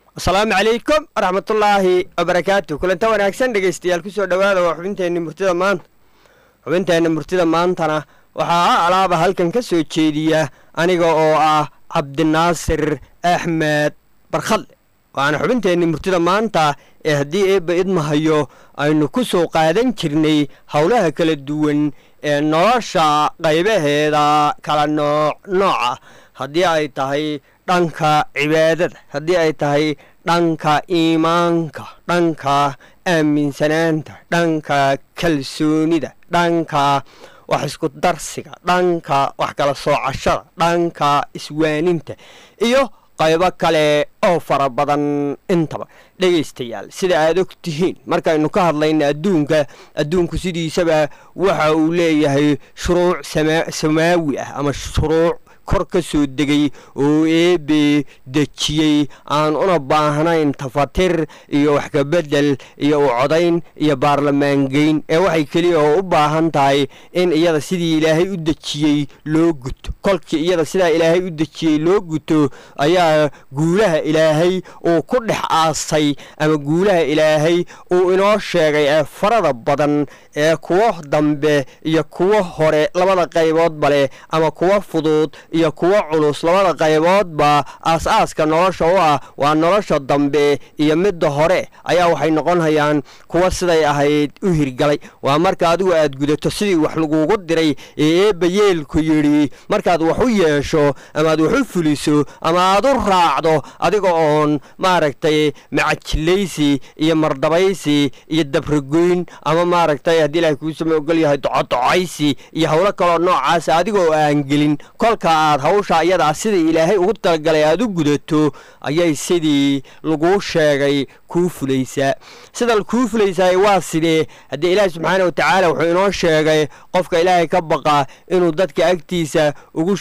asalaamu calaykum waraxmatullaahi wabarakaatu kulanta wanaagsan dhegaystayaal kusoo dhowaada waa xubinteenni murtida maanta xubinteenna murtida maantana waxaa alaaba halkan ka soo jeediya aniga oo ah cabdinaasir axmed barkhadle waana xubinteenni murtida maanta ee haddii eebba idmahayo aynu ku soo qaadan jirnay howlaha kala duwan ee nolosha qaybaheeda kala nooc nooca haddii ay tahay dhanka cibaadada haddii ay tahay dhanka iimaanka dhanka aaminsanaanta dhanka kalsoonida dhanka wax isku darsiga dhanka wax kala soocashada dhanka iswaaninta iyo qaybo kale oo fara badan intaba dhegaystayaal sida aad og tihiin markaynu ka hadlayna adduunka adduunku sidiisaba waxa uu leeyahay shuruuc samaawi ah ama shuruuc kor ka soo degay oo eebe dejiyey aan una baahnayn tafatir iyo wax kabedel iyo u codayn iyo baarlamaangeyn ee waxay keliya oo u baahan tahay in iyada sidii ilaahay u dejiyey loo guto kolkii iyada sidaa ilaahay u dejiyey loo guto ayaa guulaha ilaahay uu ku dhex aasay ama guulaha ilaahay uu inoo sheegay ee farada badan ee kuwo dambe iyo kuwo hore labada qayboodba leh ama kuwo fudud iyo kuwo culus labada qayboodba aas-aaska nolosha u ah waa nolosha dambe iyo midda hore ayaa waxay noqonhayaan kuwo siday ahayd u hirgalay waa marka adigu aad gudato sidii wax lagugu diray ee eebba yeelku yidhi markaad wax u yeesho amaad wax u fuliso ama aad u raacdo adiga oon maaragtay macajilaysi iyo mardabaysi iyo dabragoyn ama maaragtay haddii ilahay kuusama ogol yahay docodocaysi iyo howlo kaloo noocaasa adigoo aan gelin kolka aad hawsha iyadaa sidii ilaahay ugu talagalay aad u gudato ayay sidii laguu sheegay kuu fulaysaa sida kuu fulaysaay waa sidee haddii ilaahi subxaana wa tacaala wuxuu inoo sheegay qofka ilaahay ka baqa inuu dadka agtiisa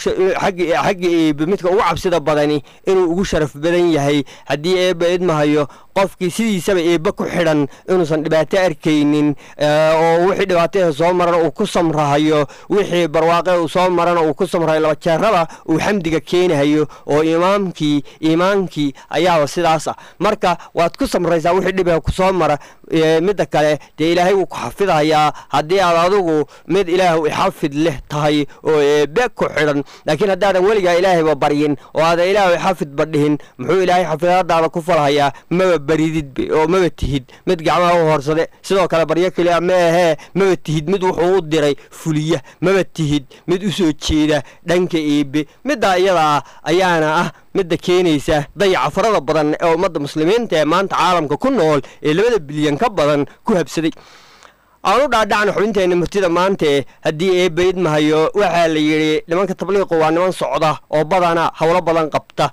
xagga eebe midka ugu cabsida badani inuu ugu sharaf badan yahay haddii eebba idmahayo qofkii sidiisaba eebbe ku xidhan inuusan dhibaato arkaynin oo wixii dhibaatada soo marana uu ku samrahayo wixii barwaaqe uu soo marana uu ku samrahayo laba jeeraba uu xamdiga keenahayo oo imaamkii iimaankii ayaaba sidaas ah marka waad ku samraysaa wixii dhiba ku soo mara midda kale dee ilaahay wuu ku xafidahayaa haddii aad adigu mid ilaahu ixafid leh tahay oo eebbe ku xidhan laakiin haddaadan weligaa ilaahayba baryin oo aadan ilaahu ixafidba dhihin muxuu ilaahay xafidadaada ku falhayaa maba barididb oo maba tihid mid gacmaha u horsade sidoo kale baryo keliya ma ahee maba tihid mid wuxuu u diray fuliya maba tihid mid u soo jeeda dhanka eebe middaa iyadaa ayaana ah midda keenaysa dayaca farada badan ee ummadda muslimiinta ee maanta caalamka ku nool ee labada bilyan ka badan ku habsaday aan u dhaadhacna xubinteenna murtida maante haddii eebba idmahayo waxaa la yidhi nimanka tabliiqu waa niman socda oo badana howlo badan qabta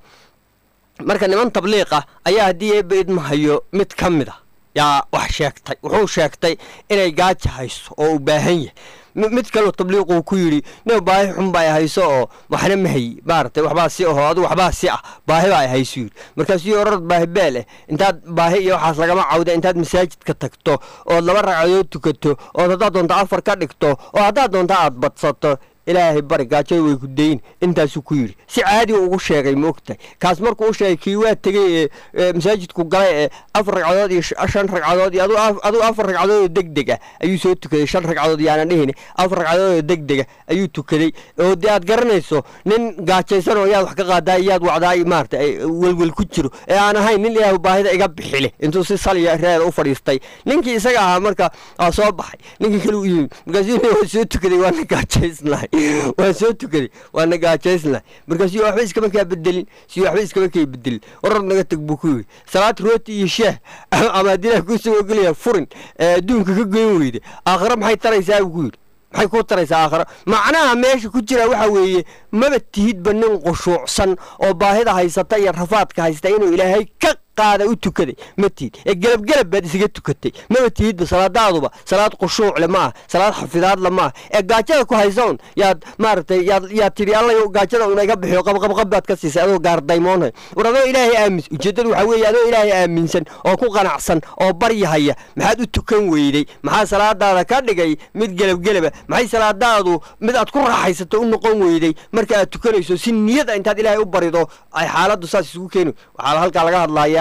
marka niman tabliiqa ayaa haddii eebba idmahayo mid ka mid a yaa wax sheegtay wuxuu sheegtay inay gaaja hayso oo u baahan yahay mid kaleo tabliiquu ku yidhi nin baahi xun ba ay hayso oo waxna ma hayi maaragtay waxbaa si aho adigu waxbaa si ah baahi baa ay hayso yidhi markaasuu orad baahi beel eh intaad baahi iyo waxaas lagama cawda intaad masaajidka tagto ood laba ragcadood tukato ood haddaad doonto afar ka dhigto oo haddaad doonto aad badsato ilaahay bari gaajada way ku dayin intaasuu ku yidhi si caadiga ugu sheegay ma ogtahay kaas markuu u sheegay kii waa tegey ee masaajidku galay ee afar ragcadood iyo shan ragcadood iyo adigu afar ragcadood oo deg deg ah ayuu soo tukaday shan ragcadood yaanan dhihin afar ragcadood oo deg dega ayuu tukaday oo dee aad garanayso nin gaajaysan oo yaad wax ka qaadaa iyaad wacdaa maarata welwel ku jiro ee aan ahayn nin ilaahu baahida iga bixile intuu si saliya reeda u fadhiistay ninkii isaga ahaa marka waa soo baxay ninkii kale u yimi markaasuu waa soo tukaday waana gaajaysnahay waan soo tukaday waana gaajaysnahay markaasuu waxba iskama kaa bedelin si waxba iskama kaa bedelin warar naga tag buu ku yidhi salaad rooti iyo sheeh ama haddii ilaah kuusoo ogolaya furin ee adduunka ka goyn weyda aakhire maxay taraysaa buu ku yidhi maxay kuu taraysaa aakhiro macnaha meesha ku jira waxa weeye maba tihidba nin qushuucsan oo baahida haysata iyo rafaadka haysta inuu ilaahay ka qaada u tukaday ma tihid ee gelabgelab baad isaga tukatay maba tihidba salaadaaduba salaad qushuucle ma ah salaad xafidaadla ma ah ee gaajada ku haysoon yaad maaragtay yaad yaad tidhi allayo gaajada una iga bixiyo qabqabqab baad ka siisay adoo gaardaymoonhay war adoo ilaahay aamis ujeeddadu waxaa weeye adoo ilaahay aaminsan oo ku qanacsan oo baryahaya maxaad u tukan weyday maxaa salaadaada ka dhigay mid gelabgelaba maxay salaadaadu mid aad ku raaxaysato u noqon weyday marka aad tukanayso si niyada intaad ilaahay u barido ay xaaladdu saas isugu keeni waxaa halkaa laga hadlayaa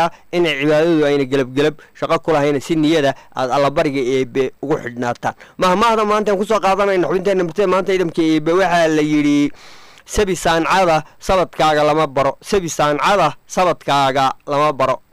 tusayaa inay cibaadadu ayna gelabgelab shaqo ku lahayna si niyada aad allabariga eebe ugu xidhnaataan mahmaahda maantaan kusoo qaadanayna xubinteenna murtida maanta ciidamka eebe waxaa la yidhi sabi saancada sabadkaaga lama baro sabi saancada sabadkaaga lama baro